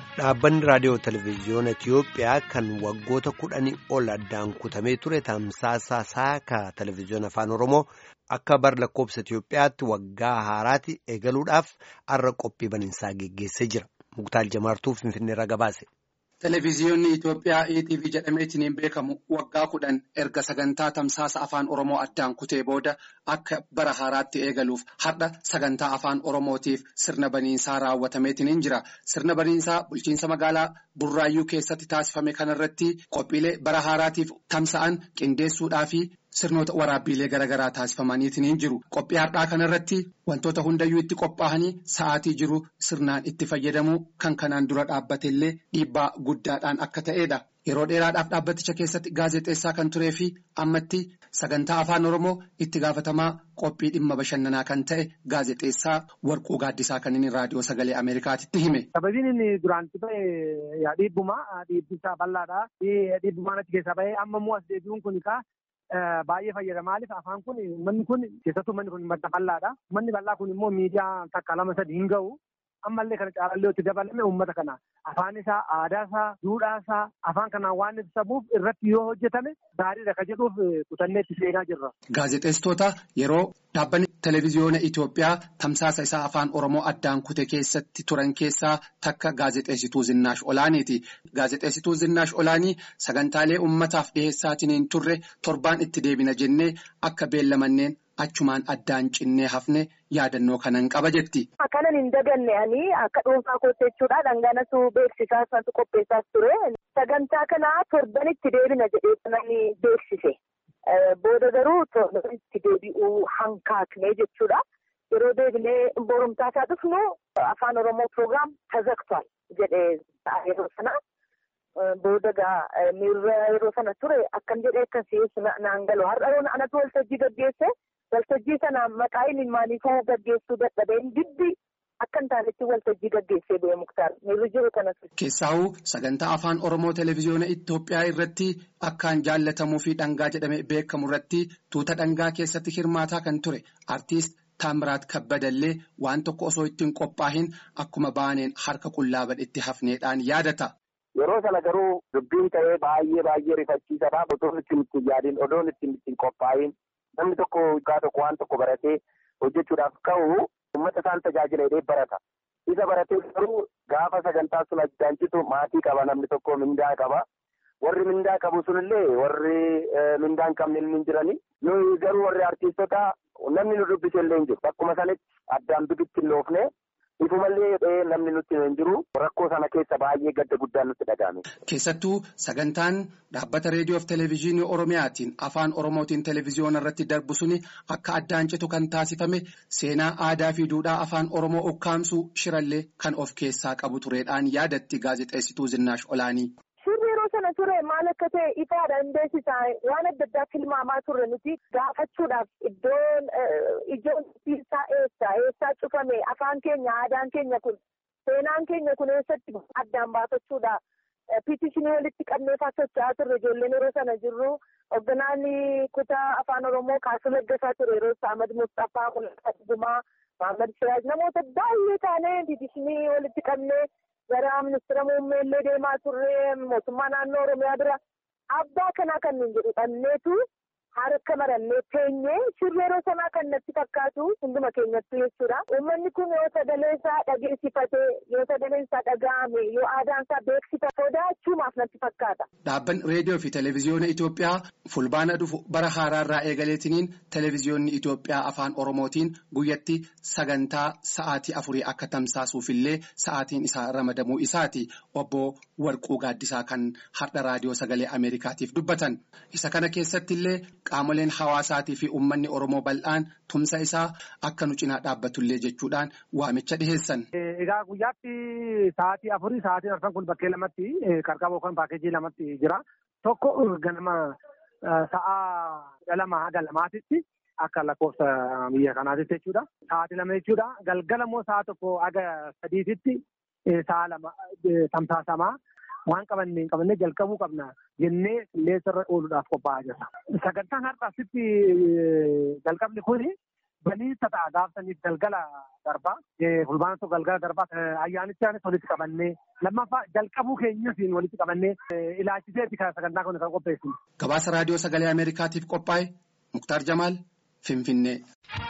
Dhaabbanni raadiyoo televezyiyoona Itiyoophiyaa kan waggoota kudhanii ol addaan kutamee ture tamsaasa saaka televezyiyoona afaan Oromoo akka bar lakkoobsa Itiyoophiyaatti waggaa haaraatti eegaluudhaaf har'a qophii baniinsaa geggeessee jira. Muktaal Jamaartuu Finfinneerra gabaase. Televezyiyoonni Itoophiyaa ETV jedhameetiin beekamu waggaa kudhan erga sagantaa tamsaasa afaan Oromoo addaan kutee booda akka bara haaraatti eegaluuf har'a sagantaa afaan Oromootiif sirna baniinsaa raawwatameetiin jira. Sirna baniinsaa bulchiinsa magaalaa Burraayyuu keessatti taasifame kanarratti qophiilee bara haaraatiif tamsa'an qindeessuudhaa fi sirnoota waraabbiilee garaagaraa taasifamaniitiin jiru. Qophii har'aa kanarratti wantoota hundayyuu itti qophaa'anii sa'aatii jiru sirnaan itti fayyadamuu kan kanaan dura dhaabbatellee dhiibbaa guddaadhaan akka ta'edha. Yeroo dheeraadhaaf dhaabbaticha keessatti gaazexeessaa kan turee fi ammatti sagantaa afaan Oromoo itti gaafatamaa qophii dhimma bashannanaa kan ta'e gaazexeessaa Warquu Gaaddisaa kan inni raadiyoo sagalee Ameerikaatitti hime. Sababiin inni duraan itti ba'e dhiibbuma dhiibbisaa bal'aadha. Dhiibbumaan achi keessaa ba'ee amma immoo as deebi'uun kun baay'ee fayyada. Maaliif afaan kun manni kun keessattuu manni kun madda bal'aadha. Manni bal'aa kun immoo miidiyaa takka lama sadi hin ga'u. Ammallee kana caalallee itti dabalame uummata kana afaan isaa aadaa isaa duudhaa isaa afaan kanaan waan ibsamuuf irratti yoo hojjetame gaariidha kan jedhuuf kutannee itti seenaa jirra. Gaazexeessitoota yeroo dhaabbanni televezyiyoona Itoophiyaa tamsaasa isaa afaan Oromoo addaan kute keessatti turan keessaa takka gaazexeessituu Zinnaash Olaaniiti. Gaazexeessituu Zinnaash Olaanii sagantaalee uummataaf dhiheessaatiin hin turre torbaan itti deebina jennee akka beellamanneen. Achumaan addaan cinnee hafne yaadannoo kanan qaba jetti. Kanan hin daganne ani akka dhuunfaa kootti jechuudha. Dhanganatu beeksisaa sanatu qopheessaas ture. Sagantaa kana torbanitti deebina jedhee namni beeksise. Booda garuu torbanitti deebi'uu hankaakne jechuudha. Yeroo deebinee borumtaa isaa dhufnu afaan Oromoo piroogiraam tazaktual jedhee yeroo sana. Booda gaa miirra yeroo sana ture akkan jedhee akkasii naan galu har'a anatu waltajjii gaggeesse. Waltajjii sana maqaa inni maaliifuu gaggeessuu dadhabeen dibbi akka hin taanetti waltajjii gaggeessee ba'e muktaar miirri jiru kanas. Keessaahuu sagantaa afaan Oromoo televezyiyoona Itoophiyaa irratti akkaan jaallatamuu fi dhangaa jedhamee beekamu irratti tuuta dhangaa keessatti hirmaataa kan ture artiist Taamiraat Kabbadallee waan tokko osoo ittiin qophaa'in akkuma baaneen harka qullaa badhetti hafneedhaan yaadata. Yeroo sana garuu dubbiin ta'ee baay'ee baay'ee rifachiisadha. Odoon ittiin ittiin yaadiin odoon ittiin ittiin qophaa'in. Namni tokko waggaa tokko waan tokko baratee hojjechuudhaaf ka'u uummata isaan tajaajila hidhee barata. Isa baratee garuu gaafa sagantaa sun addaan citu maatii qaba namni tokko mindaa qaba. Warri mindaa qabu sunillee warri mindaa hin qabne hin jirani. Nuyi garuu warri artiistota namni nu dubbise illee hin jiru. Bakkuma sanitti addaan bibitti hin loofne. Ifumallee namni nutti hin jiru rakkoo sana keessa baay'ee gadda guddaan nutti dhagahame. Keessattuu sagantaan dhaabbata reediyoo fi televezyiinii Oromiyaatiin afaan Oromootiin televezyiyoona irratti darbu suni akka addaan citu kan taasifame seenaa aadaa fi duudhaa afaan Oromoo ukkaamsuu shirallee kan of keessaa qabu tureedhaan yaadatti gaazexeessituu Zinnaash Olaanii. Suurri yeroo sana ture maal akka ta'e ifaadha hin beeksisaa waan adda addaa tilmaamaa turre nuti gaafachuudhaaf iddoon ijoon isaa eessa eessaa cufame afaan keenya aadaan keenya kun seenaan keenya kun eessatti addaan baafachuudha piitishinii walitti qabneefaa socho'aa turre ijoolleen yeroo sana jirru hoogganaan kutaa afaan oromoo kaasuu laggasaa ture yeroo Ahmad Mustaffaa Mul'ata Dhugumaa Mahammad Siraaj namoota baay'ee taanee piitishinii walitti qabnee. gara ministeera muummee illee deemaa turre mootummaa naannoo oromiyaa bira abbaa kanaa kan nuyi jedhu dhanneetu harka marannee teenyee shirri yeroo sanaa kan natti fakkaatu hunduma keenyattu jechuudha. Uummanni kun yoo sagalee isaa dhageessifatee yoo sagaleen isaa dhaga'ame yoo aadaan isaa beeksifate sodaachuumaaf natti fakkaata. Dhaabbanni reediyoo fi televezyiyoona Itoophiyaa fulbaana dhufu bara haaraarraa eegaleetiniin televezyiyoonni Itoophiyaa afaan Oromootiin guyyatti sagantaa sa'aatii afurii akka tamsaasuufillee sa'aatiin isaa ramadamuu isaati obbo Warquu Gaaddisaa kan har'a raadiyoo sagalee Ameerikaatiif dubbatan. Isa kana keessattillee qaamoleen hawaasaatii fi uummanni Oromoo bal'aan tumsa isaa akka nu cinaa dhaabbatullee jechuudhaan waamicha dhiheessan. Egaa guyyaatti sa'aatii afurii sa'aatiin arfan kun bakkee lamatti qarqaba yookaan paakeejii lamatti jira. Tokko ganama sa'a lama haga lamaatitti akka lakkoofsa biyya kanaatitti jechuudha. Sa'aatii lama jechuudha. Galgala immoo sa'a tokko haga sadiititti sa'a lama tamsaasamaa. waan qabannee hin qabannee jalqabuu qabna jennee qilleensarra ooluudhaaf qophaa'aa jirra. Sagantaan har'a asitti jalqabni kuni baniinsa ta'a gaafsaniif galgala darbaa. Fulbaana tokko galgala darbaa ayyaanichaanis walitti qabannee lammaffaa jalqabuu keenyasiin walitti qabannee ilaalchiseeti kan sagantaa kana kan qopheessinu. Gabaasa raadiyoo sagalee Ameerikaatiif qophaa'e Muktaar Jamaal Finfinnee.